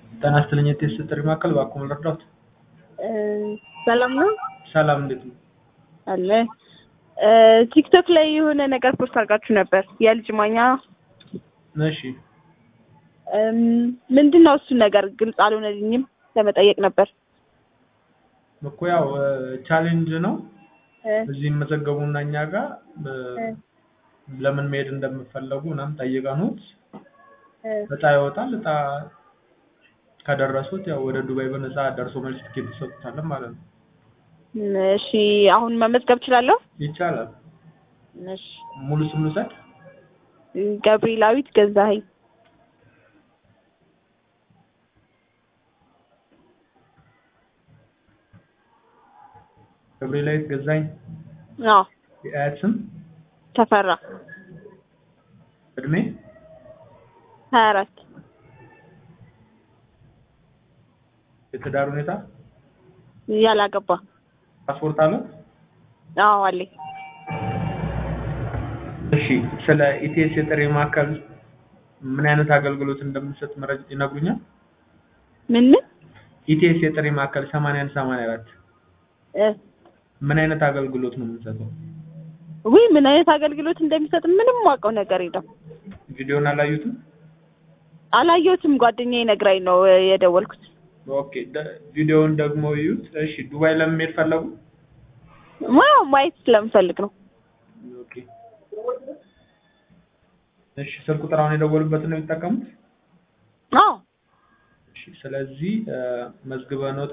ጤና ይስጥልኝ የቴስት ጥሪ ማዕከል እባክዎ ልርዳዎት? ሰላም ነው ሰላም እንዴት ነው? አለ ቲክቶክ ላይ የሆነ ነገር ፖስት አድርጋችሁ ነበር የልጅ ማኛ እሺ ምንድን ነው እሱ ነገር ግልጽ አልሆነልኝም ለመጠየቅ ነበር እኮ ያው ቻሌንጅ ነው እዚህ ይመዘገቡና እኛ ጋር ለምን መሄድ እንደምፈለጉ ምናምን ጠይቀኑት እጣ ይወጣል እጣ ከደረሱት ያው ወደ ዱባይ በነፃ ደርሶ መልስ ትኬት ይሰጡታል ማለት ነው እሺ አሁን መመዝገብ እችላለሁ ይቻላል እሺ ሙሉ ስም ልውሰድ ገብርኤላዊት ገዛኸኝ ገብርኤላዊት ገዛኝ አዎ የአያት ስም ተፈራ እድሜ ሀያ አራት የትዳር ሁኔታ ያላገባ ፓስፖርት አለ አዎ አለኝ እሺ ስለ ኢቲኤስ የጥሪ ማዕከል ምን አይነት አገልግሎት እንደምንሰጥ መረጃ ይነግሩኛል ምን ምን ኢቲኤስ የጥሪ ማዕከል 81 84 እ ምን አይነት አገልግሎት ነው የምንሰጠው ውይ ምን አይነት አገልግሎት እንደሚሰጥ ምንም ማውቀው ነገር የለም ቪዲዮን አላዩትም አላየሁትም ጓደኛዬ ነግራኝ ነው የደወልኩት ኦኬ ቪዲዮውን ደግሞ ይዩት እሺ ዱባይ ለመሄድ ፈለጉ ዋው ማየት ስለምፈልግ ነው ኦኬ እሺ ስልክ ቁጥር አሁን የደወሉበትን ነው የሚጠቀሙት አዎ እሺ ስለዚህ መዝግበነው